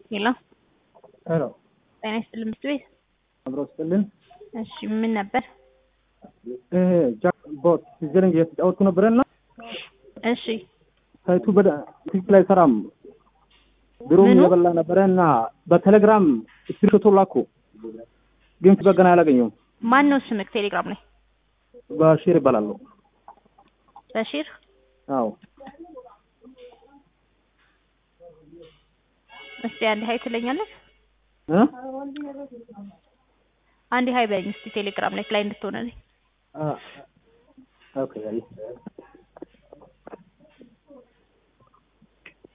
ሄሎ ሄሎ ጤና ይስጥልን ምክር ቤት። አብሮ ስጥልን። እሺ ምን ነበር? ይሄ ጃክ ቦት ሲዘሪንግ እየተጫወትኩ ነበረና እሺ ሳይቱ በደ ትክክል አይሰራም። ድሮም ምኑ? እየበላ ነበረ እና በቴሌግራም ስክሪንሾቶ ላኩ፣ ግን በገና አላገኘውም። ማን ነው ስምክ ቴሌግራም ላይ? በሺር ይባላለሁ። በሺር አዎ እስቲ አንድ ሀይ ትለኛለህ? እ አንድ ሀይ በለኝ እስቲ ቴሌግራም ላይ ላይ እንድትሆነልኝ አ ኦኬ አይ